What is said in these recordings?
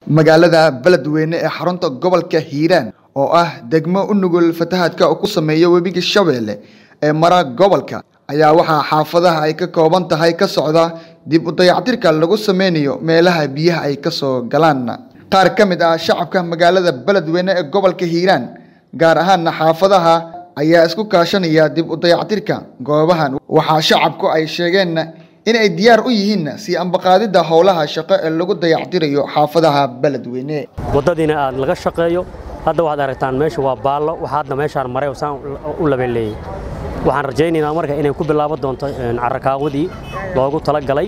magaalada beledweyne ee xarunta gobolka hiiraan oo ah degmo u nugul fatahaadka uu ku sameeyo webiga shabeelle ee mara gobolka ayaa waxaa xaafadaha ay ka kooban tahay ka socda dib u dayactirka lagu sameynayo meelaha biyaha ay kasoo galaan qaar ka mid ah shacabka magaalada beledweyne ee gobolka hiiraan gaar ahaana xaafadaha ayaa isku kaashanaya dib u dayactirka goobahan waxaa shacabku ay sheegeen in ay diyaar u yihiin sii ambaqaadidda howlaha shaqo ee lagu dayactirayo xaafadaha beledweyne waddadiina aad laga shaqeeyo hadda waxaad aragtaan meesha waa baallo waxaa hadda meeshaan maray oo saan u labeleeyey waxaan rajaynaynaa marka inay ku bilaaban doonto carrakaawadii loogu talagalay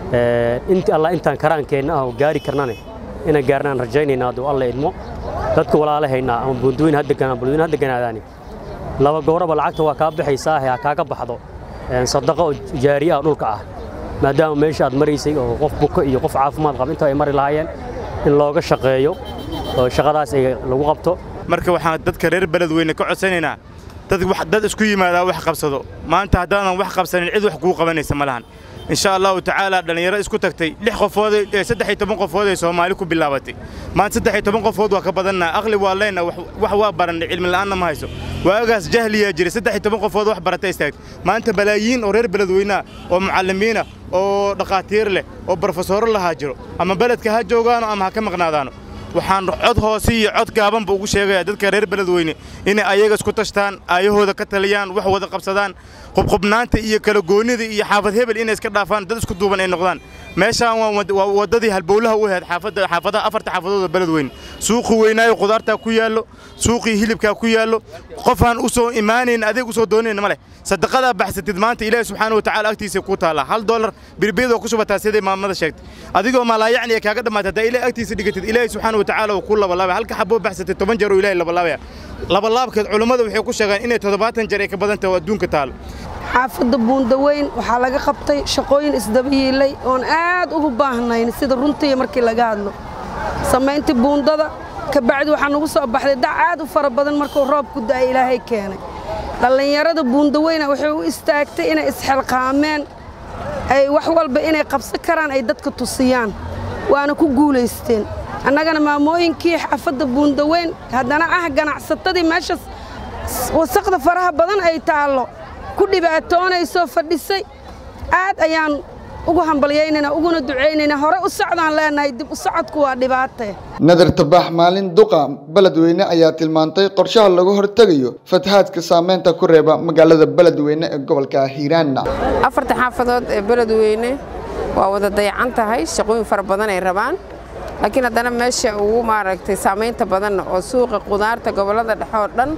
inti alla intaan karaankeenna ah oo gaari karnane inaan gaarnaan rajaynaynaa hadduu alla idmo dadka walaalahaynaa ama buunduweyn ha deganaan bulweyn ha deganaadaani laba gooraba lacagta waa kaa baxaysaa ha kaaga baxdo sadaqo oo jaariye ah dhulka ah maadaama meesha aad maraysay oo qof buko iyo qof caafimaad qaba inta ay mari lahaayeen in looga shaqeeyo oo shaqadaas ay lagu qabto marka waxaan dadka reer beledweyne ka codsanaynaa dad isku yimaadaa wax qabsado maanta haddaanan wax qabsanin cid wax kuu qabanaysa ma lahan insha allahu tacaala dhallinyaro isku tagtay lix qofood saddex iyo toban qofood ay soomaali ku bilaabatay maanta saddex iyo toban qofood waa ka badannaa aqli waa leyna wax waa barannay cilmi la'aanna ma hayso waagaas jahliyaa jiray saddex iyo toban qofood wax barata istaagtay maanta balaayiin oo reer beledweynaha oo mucallimiina oo dhakhaatiir leh oo barofesoro lahaa jiro ama beledka ha joogaano ama ha ka maqnaadaano waxaan cod hoose iyo cod gaabanba ugu sheegayaa dadka reer beledweyne inay ayaga isku tashtaan aayahooda ka taliyaan wax wada qabsadaan qubqubnaanta iyo kala goonnida iyo xaafad hebel inay iska dhaafaan dad isku duuban ay noqdaan meeshaan waa waddadii halbowlaha u ahayd xaafadaha afarta xaafadooda beledweyne suuqii weynaayo qudaartaa ku yaallo suuqii hilibkaa ku yaallo qofaan u soo imaanayn adeeg u soo doonayn ma leh sadaqadaa baxsatid maanta ilaahi subxaana wa tacaala agtiisa ku taallaa hal doolar birbiyadoo ku shubataa siday maamada sheegtay adigoo malaayacni ee kaaga dhammaatay haddaa ilaahi agtiisa dhigatid ilaahi subxaana wa tacaala uu ku labalaabaya halka xaboo baxsatid toban jeer oo ilaahi labalaabaya labalaabkeed culummada waxay ku sheegaan inay toddobaatan jeer ay ka badan tahay oo adduunka taalo xaafadda buundaweyn waxaa laga qabtay shaqooyin isdabayiilay oon aad ugu baahnayn sida runtii markii laga hadlo samayntii buundada kabacdi waxaa nagu soo baxday dac aad u fara badan markuu roobku da'ay ilaahay keenay dhallinyarada buundaweyna waxay u istaagtay inay isxilqaameen ay wax walba inay qabsan karaan ay dadka tusiyaan waana ku guulaysteen annagana maamooyinkii xaafadda buundaweyn haddana ah ganacsatadii meeshaas wasaqda faraha badan ay taallo ku dhibaatoonaysoo fadhisay aad ayaan ugu hambalyaynayna uguna ducaynayna hore u socdaan leenahay dib u socodku waa dhibaatee nadar tabaax maalin duqa beledweyne ayaa tilmaantay qorshaha lagu hortegayo fatahaadka saameynta ku reeba magaalada beledweyne ee gobolka hiiraan afarta xaafadood ee beledweyne waa wada dayacan tahay shaqooyin fara badan ay rabaan laakiin haddana meesha ugu maaragtay saamaynta badanna oo suuqa qudaarta gobollada dhexe oo dhan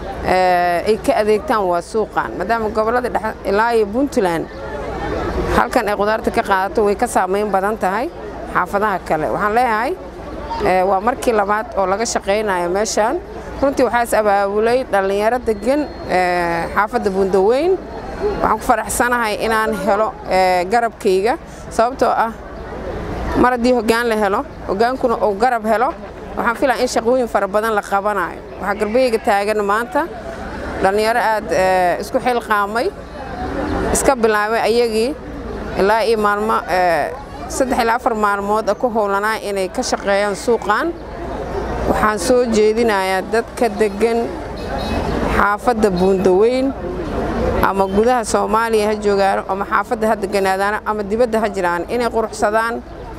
ay ka adeegtaan waa suuqan maadaama gobollada dhexe ilaa iyo puntland halkan ay qudaarta ka qaadato way ka saamayn badan tahay xaafadaha kale waxaan leeyahay waa markii labaad oo laga shaqaynayo meeshaan runtii waxaa is abaabulay dhallinyaro degan xaafadda buundaweyn waxaan ku faraxsanahay inaan helo garabkayga sababtoo ah mar haddii hoggaan la helo hoggaankuna uu garab helo waxaan filaa in shaqooyin fara badan la qabanayo waxaa garbeyga taagan maanta dhallinyaro aad isku xilqaamay iska bilaabay ayagii ilaa iyo maalmo saddex ilaa afar maalmood ku howlanaa inay ka shaqeeyaan suuqan waxaan soo jeedinayaa dadka deggan xaafadda buundaweyn ama gudaha soomaaliya ha joogaano ama xaafadda ha deganaadaano ama dibadda ha jiraan inay quruxsadaan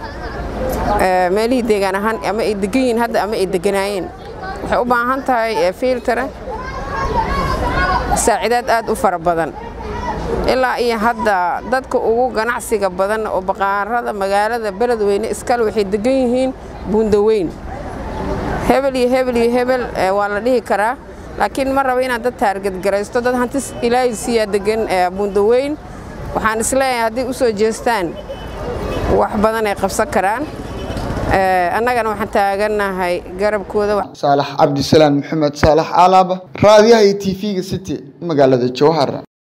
meelihii deegaan ahaan ama ay degan yihiin hadda ama ay deganaayeen waxay u baahan tahay fiiltare saacidaad aad u fara badan ilaa iyo hadda dadka ugu ganacsiga badan oo baqaarada magaalada beledweyne iskale waxay degan yihiin buundaweyn hebel iyo hebel iyo hebel waa la dhihi karaa laakiin ma raba inaad dad taargadgaraysto dad hantis ilaahay siiyaa degan buundaweyn waxaan isleeyahay hadday u soo jeestaan wax badan ay qabsan karaan annagana waxaan taagannahay garabkooda saalax cabdisalaam maxamed saalax alaaba raadiyaha iyo t v-ga city magaalada jowhar